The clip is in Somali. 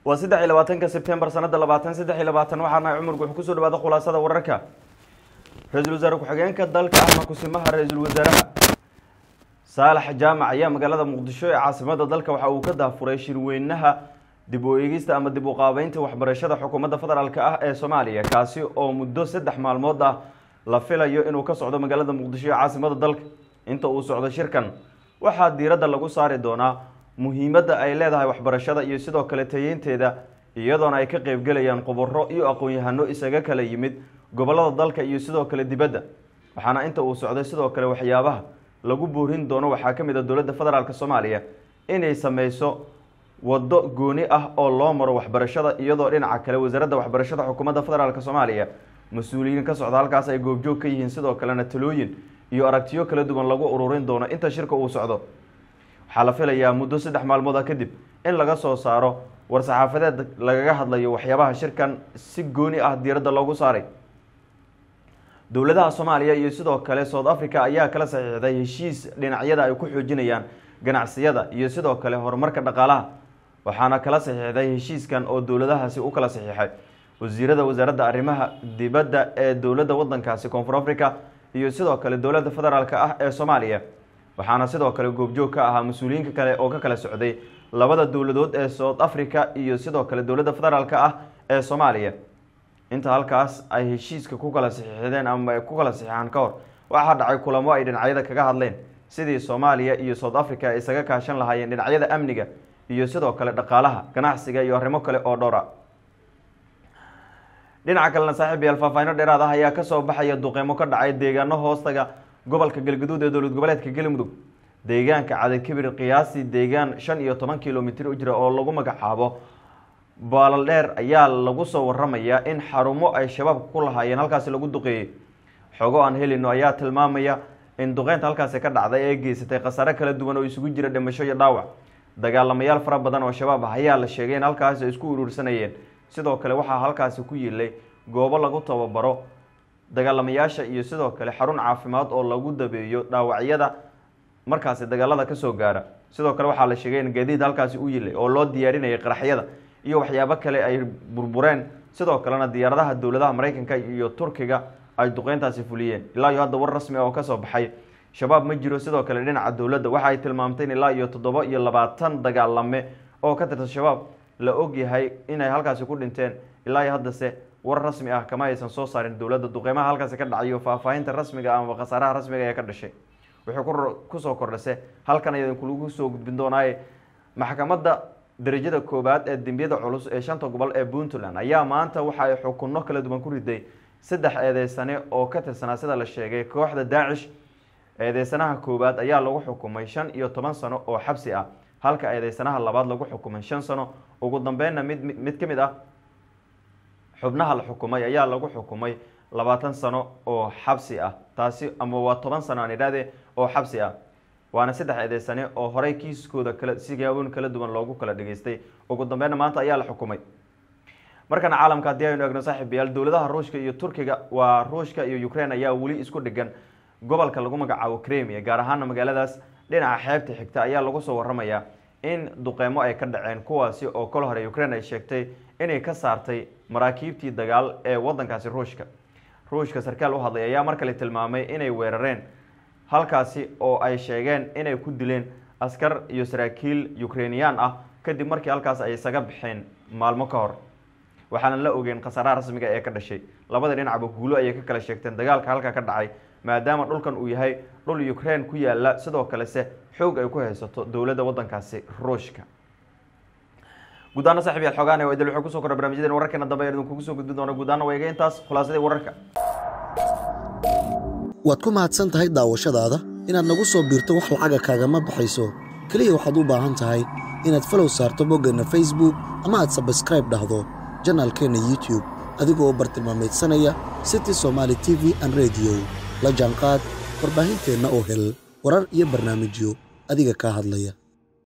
waa saddex iyo labaatanka sebtembar sanada labaatan saddex iyo labaatan waxaana cumar wuxuu kusoo dhawaada khulaasada wararka ra-iisul wasaare ku-xigeenka dalka ahna kusimaha ra-iisul wasaaraha saalax jaamac ayaa magaalada muqdisho ee caasimada dalka waxa uu ka daafuray shirweynaha dib u eegista ama dib u qaabeynta waxbarashada xukuumadda federaalk ah ee soomaaliya kaasi oo muddo saddex maalmood ah la filayo inuu ka socdo magaalada muqdisho ee caasimada dalka inta uu socdo shirkan waxaa diiradda lagu saari doonaa muhiimadda ay leedahay waxbarashada iyo sidoo kale tayeynteeda iyadoona ay ka qeybgelayaan khubaro iyo aqoon-yahano isaga kala yimid gobolada dalka iyo sidoo kale dibadda waxaana inta uu socday sidoo kale waxyaabaha lagu boorin doono waxaa ka mid a dowladda federaalk soomaaliya inay sameyso waddo gooni ah oo loo maro waxbarashada iyadoo dhinaca kale wasaaradda waxbarashada xukuumadda federaalk soomaaliya mas-uuliyiin ka socda halkaas ay goobjoog ka yihiin sidoo kalena talooyin iyo aragtiyo kala duwan lagu ururin doono inta shirka uu socdo waxaa la filayaa muddo saddex maalmood ah kadib in laga soo saaro war-saxaafadeed lagaga hadlayo waxyaabaha shirkan si gooni ah diiradda loogu saaray dowladaha soomaaliya iyo sidoo kale south africa ayaa kala saxiixday heshiis dhinacyada ay ku xoojinayaan ganacsiyada iyo sidoo kale horumarka dhaqaalaha waxaana kala saxiixday heshiiskan oo dowladahaasi u kala saxiixay wasiirada wasaaradda arrimaha dibadda ee dowladda wadankaasi koonfur africa iyo sidoo kale dowladda federaalk ah ee soomaaliya waxaana sidoo kale goobjoog ka ahaa mas-uuliyiinka kale oo ka kala socday labada dowladood ee south africa iyo sidoo kale dowladda federaalk ah ee soomaaliya inta halkaas ay heshiiska ku kala saxiixdeen ama ay ku kala saxiixaan ka hor waxaa dhacay kulamo ay dhinacyada kaga hadleen sidii soomaaliya iyo south africa ay isaga kaashan lahaayeen dhinacyada amniga iyo sidoo kale dhaqaalaha ganacsiga iyo arrimo kale oo dhowra dhinaca kalena saaxiib yaal faahfaahino dheeraad ah ayaa kasoo baxaya duqeymo ka dhacay deegaano hoostaga gobolka galgaduud ee dowlad goboleedka galmudug deegaanka cadakibir qiyaasii deegaan shan iyo toban kilomitr u jira oo lagu magacaabo baalal dheer ayaa lagu soo waramayaa in xarumo ay shabaabka ku lahaayeen halkaasi lagu duqeeyey xogo aan helino ayaa tilmaamaya in duqeynta halkaasi ka dhacday ee geysatay khasaare kala duwan oo isugu jira dhimasho iyo dhaawac dagaalamayaal fara badan oo shabaab ah ayaa la sheegay in halkaasi ay isku urursanayeen sidoo kale waxaa halkaasi ku yiilay goobo lagu tababaro dagaalamayaasha iyo sidoo kale xarun caafimaad oo lagu dabeeyo dhaawacyada markaasi dagaalada kasoo gaara sidoo kale waxaa la sheegay in gaadiid halkaasi u yilay oo loo diyaarinayay qaraxyada iyo waxyaabo kale ay burbureen sidoo kalena diyaaradaha dowladaha mareykanka iyo turkiga ay duqeyntaasi fuliyeen ilaa iyo hadda war rasmi ah oo kasoo baxay shabaab ma jiro sidoo kale dhinaca dowladda waxa ay tilmaamtay in ilaa iyo toddoba iyo labaatan dagaalame oo ka tirsan shabaab la ogyahay inay halkaasi ku dhinteen ilaa iyo haddase war rasmi ah kama aysan soo saarin dowladda duqeymaha halkaasi ka dhacayo faahfaahinta rasmiga ama khasaaraha rasmiga ee ka dhashay wuxuu kusoo kordhase halkan ayaan kulagu soo gudbin doonaaye maxkamadda darajada koowaad ee dembiyada culus ee shanta gobol ee puntland ayaa maanta waxa ay xukunno kala duwan ku riday saddex eedeysane oo ka tirsanaa sida la sheegay kooxda daacish eedeysanaha koowaad ayaa lagu xukumay shan iyo toban sano oo xabsi ah halka eedeysanaha labaad lagu xukumay shan sano ugu dambeynna mid mid ka mid ah xubnaha la xukumay ayaa lagu xukumay labaatan sano oo xabsi ah taasi ama waa toban sano aan idhahdee oo xabsi ah waana saddex eedeysane oo horey kiiskooda kala sigaawin kala duwan loogu kala dhageystay ugu dambeynna maanta ayaa la xukumay markana caalamka haddii aynu eegno saaxiibayaal dowladaha ruushka iyo turkiga waa ruushka iyo ukraine ayaa weli isku dhigan gobolka lagu magacaabo cremia gaar ahaana magaaladaas dhinaca xeebta xigta ayaa lagu soo waramayaa in duqeymo ay ka dhaceen kuwaasi oo kol hore ukraine ay sheegtay inay ka saartay maraakiibtii dagaal ee wadankaasi ruushka ruushka sarkaal u hadlay ayaa mar kale tilmaamay inay weerareen halkaasi oo ay sheegeen inay ku dileen askar iyo saraakiil ukrainiyaan ah kadib markii halkaas ay isaga baxeen maalmo ka hor waxaana la ogeen khasaaraha rasmiga ee ka dhashay labada dhinacba guulo ayay ka kala sheegteen dagaalka halka ka dhacay maadaama dhulkan uu yahay dhul ukraine ku yaala sidoo kalese xoog ay ku haysato dowladda wadankaasi ruushka guudaana saxib yaal xogaan idil wuxuu kusoo kordha barnamijyaden wararkeena dambe ayaan idinkugu soo gudbin doona guudaana waa iga intaas khulaasadii wararka waad ku mahadsan tahay daawashadaada inaad nagu soo biirto wax lacaga kaagama baxayso keliya waxaad u baahan tahay inaad falow saarto boggeenna facebook ama aad sabskraib dhahdo janaalkeenna youtube adigoo u bartilmaamaydsanaya city somaali t v an rediyo la jaanqaad warbaahinteenna oo hel warar iyo barnaamijyo adiga kaa hadlaya